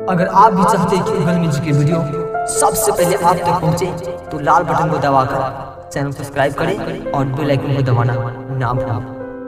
अगर आप भी चाहते हैं कि उगल म्यूजिक की वीडियो सबसे पहले आप तक पहुंचे तो लाल बटन को दबाकर चैनल को सब्सक्राइब करें और बेल आइकन को दबाना ना भूलें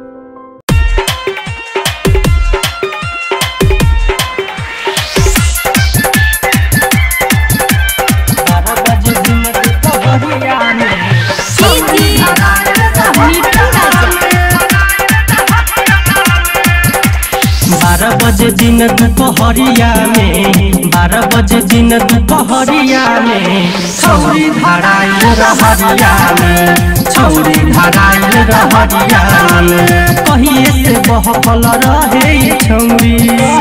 बारह बजे दिन दुपहरिया में बारह बजे दिन दुपहरिया में छौरी धराइल रहरिया में छौरी धराइल रहरिया में कहिए से बहकल रहे ई छौरी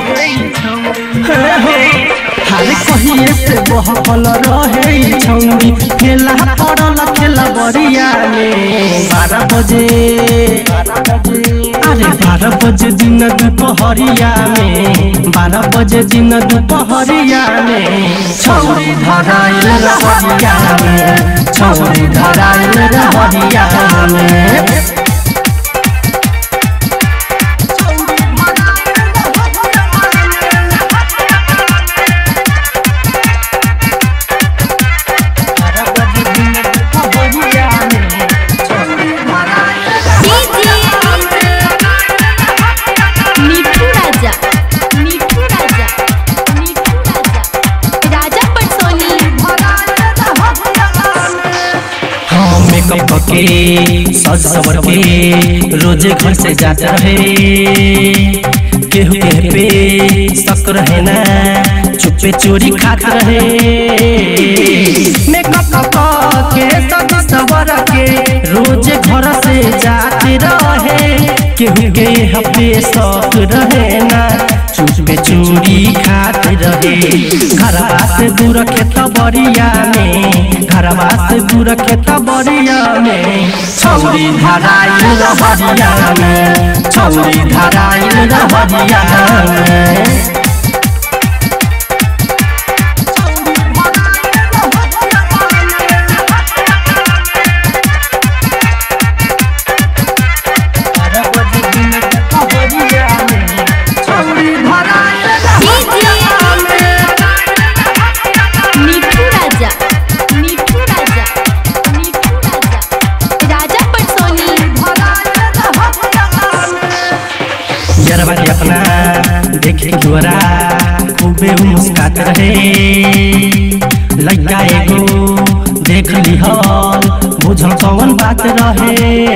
हरे कहिए से बहकल रहे ई छौरी खेला पड़ल खेला बरिया में बारह बजे अरे बारह बजे दिन दुपहरिया में बारह बजे दिन दुपहरिया में छौरी धराइल रहरिया में छौरी धराइल रहरिया में बारह बजे दिन दुपहरिया में छौरी मिठू राजा मिठू राजा मिठू राजा राजा पटसोनी हाँ मेकअप के सज सवर के रोजे घर से जाता रहे केहू के पे शक रहे ना चुपे चोरी खात रहे मेकअप के सज सवर के रोजे घर से जाते रहे केहू के हपे शक रहे ना चुपे चोरी खात रहे घरवा से दूर खेत बरिया में घरवा से दूर खेत बरिया में छौरी धराइल रहरिया में छौरी धराइल रहरिया में बारह बजे दिन दुपहरिया में छौरी धराइल मिठू राजा मिठू राजा मिठू राजा राजा पटसोनी यरवा के अपना देखे गोरा खूबे उ मुस्कात रहे लइका एगो देख लिहल बुझल कौन बात रहे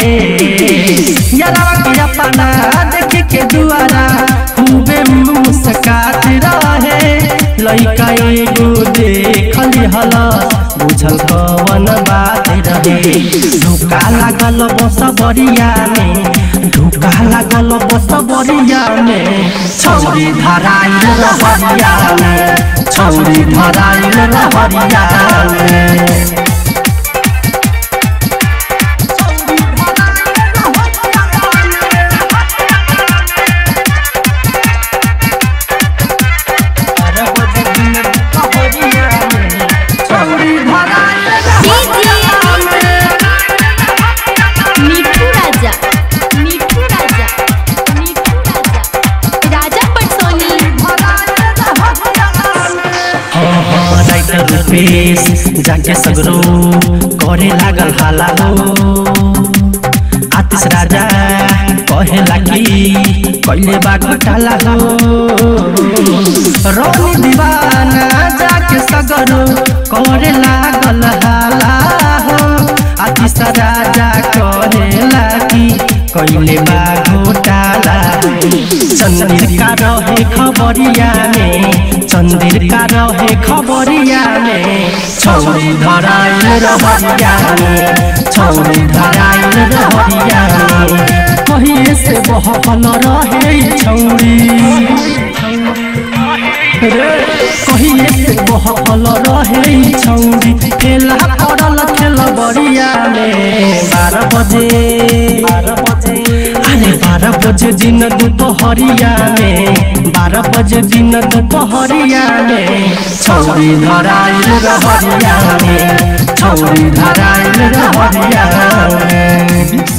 यरवा के अपना देखे के दुआरा खूबे मुस्कात रहे लइका एगो देख लिहल बुझल कौन बात रहे धोखा लागल बस बरिया में धोखा लागल बस बरिया में छौरी धराइल रहरिया में छौरी धराइल रहरिया में बारह बजे दिन दुपहरिया में छौरी धराइल मिठू राजा मिठू राजा मिठू राजा राजा पटसोनी हाँ हाँ राइटर रुपेश जाके सगरो करे लागल हाला हो आतिश राजा कहेला कि कैले बा घोटाला हो रोनी दीवाना जाके सगरो करे लागल हाला हो आतिश राजा कहेला कि कैले बा घोटाला चंदिर का रहे खबरिया में चंदिर का रहे खबरिया में छौरी धराइल रहरिया में छौरी धराइल रहरिया में कहिए से बहकल रहे ई छौरी रे कहिए से बहकल रहे ई छौरी खेला पड़ल खेल बरिया में बारह बजे बारह बजे अरे बारह बजे दिन दुपहरिया में बारह बजे दिन दुपहरिया में छौरी धराइल रहरिया में छौरी धराइल रहरिया में